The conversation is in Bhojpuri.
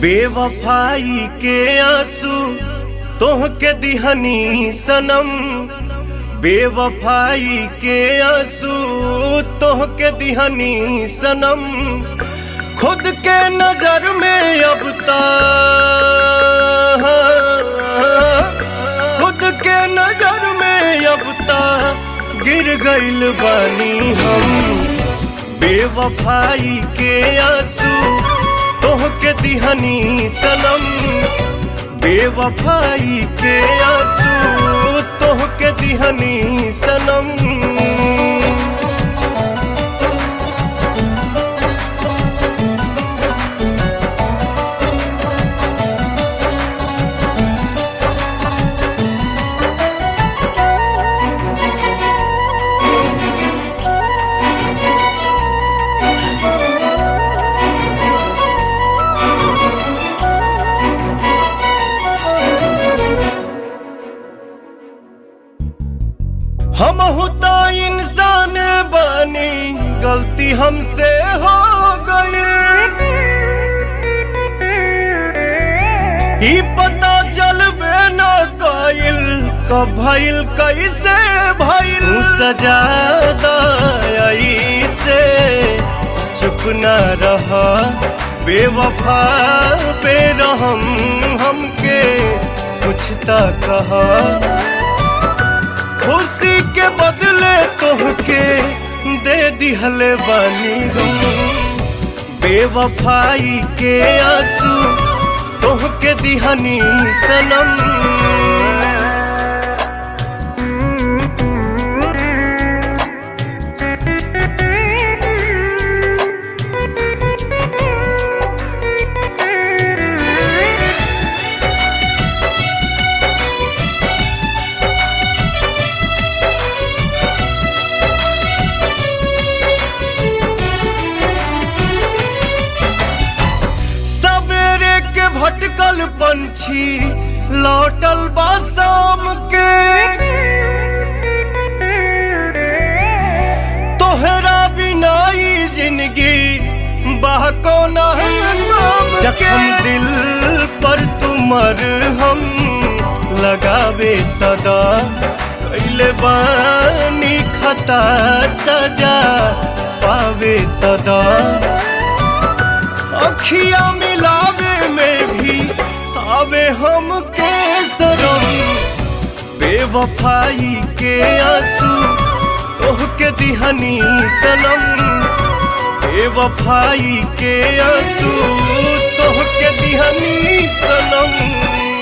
बेवफाई के आंसू तोह के दिहनी सनम बेवफाई के आंसू तोह के दिहनी सनम खुद के नजर में अब ता खुद के नजर में अब ता गिर गइल बानी हम बेवफाई के आंसू तोह के दिहनी सनम बेवफाई के आंसू तोह के दिहनी सनम हम होता इंसान बनी गलती हमसे हो गई ही पता चलबे न कइल कब भइल कैसे भइल तू सजा दई से चुप न रह बेवफा पे रहम हमके कुछ त कहा खुशी के बदले तोहके दे दिहले बानी गम बेवफाई के आंसू तोहके दिहनी सनम सवेरे के भटकल पंछी लौटल बा शाम के तोहरा बिना ई जिंदगी बाह कोना जखम दिल पर तुमर हम लगावे तदा कैले बानी खता सजा पावे तदा अखिया मिलावे में भी आवे हम के सरम बेवफाई के आंसू तोह के दिहनी सनम बेवफाई के आंसू तोह के दिहनी सनम